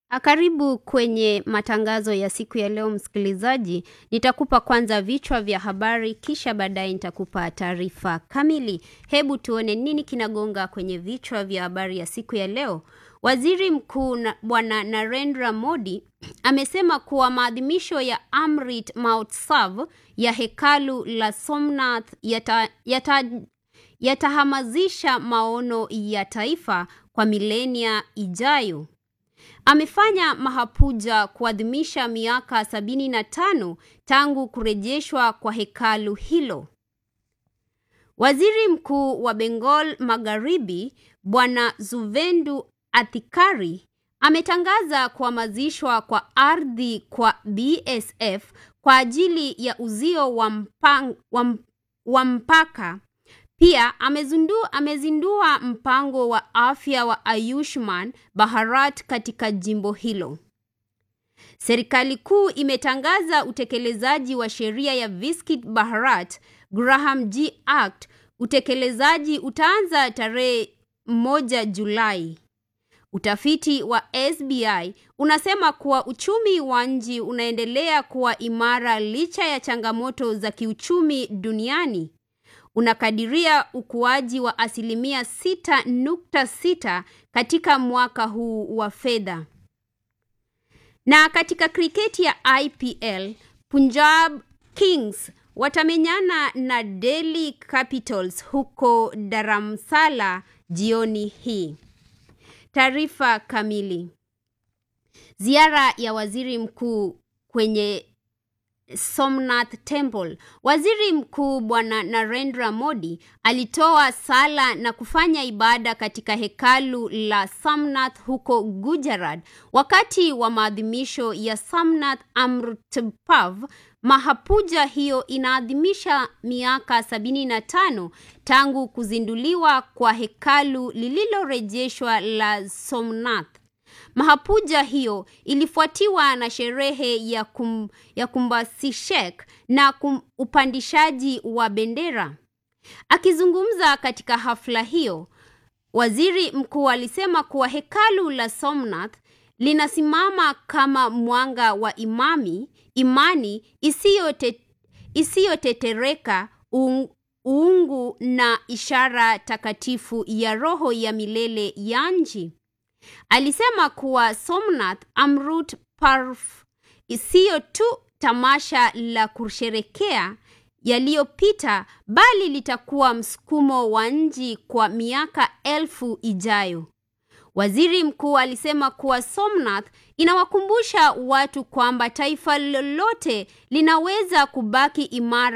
Karibu kwenye matangazo ya siku ya leo msikilizaji. Nitakupa kwanza vichwa vya habari kisha baadaye nitakupa taarifa kamili. Hebu tuone nini kinagonga kwenye vichwa vya habari ya siku ya leo. Waziri Mkuu na Bwana Narendra Modi amesema kuwa maadhimisho ya Amrit Mahotsav ya hekalu la Somnath yata, yata, yatahamasisha maono ya taifa kwa milenia ijayo. Amefanya mahapuja kuadhimisha miaka sabini na tano tangu kurejeshwa kwa hekalu hilo. Waziri Mkuu wa Bengal Magharibi Bwana Zuvendu Athikari ametangaza kuhamazishwa kwa ardhi kwa BSF kwa ajili ya uzio wa, mpang, wa, wa mpaka. Pia amezindua, amezindua mpango wa afya wa Ayushman Bharat katika jimbo hilo. Serikali kuu imetangaza utekelezaji wa sheria ya Viksit Bharat Graham G Act. Utekelezaji utaanza tarehe moja Julai. Utafiti wa SBI unasema kuwa uchumi wa nchi unaendelea kuwa imara licha ya changamoto za kiuchumi duniani. Unakadiria ukuaji wa asilimia 6.6 katika mwaka huu wa fedha. Na katika kriketi ya IPL, Punjab Kings watamenyana na Delhi Capitals huko Dharamsala jioni hii. Taarifa kamili. Ziara ya waziri mkuu kwenye Somnath Temple. Waziri Mkuu Bwana Narendra Modi alitoa sala na kufanya ibada katika hekalu la Somnath huko Gujarat wakati wa maadhimisho ya Somnath Amrit Parv. Mahapuja hiyo inaadhimisha miaka sabini na tano tangu kuzinduliwa kwa hekalu lililorejeshwa la Somnath. Mahapuja hiyo ilifuatiwa na sherehe ya, kum, ya kumbasishek na kum, upandishaji wa bendera. Akizungumza katika hafla hiyo, waziri mkuu alisema kuwa hekalu la Somnath linasimama kama mwanga wa imami, imani isiyotetereka, uungu na ishara takatifu ya roho ya milele ya nchi. Alisema kuwa Somnath Amrut Parv isiyo tu tamasha la kusherekea yaliyopita bali litakuwa msukumo wa nchi kwa miaka elfu ijayo. Waziri mkuu alisema kuwa Somnath inawakumbusha watu kwamba taifa lolote linaweza kubaki imara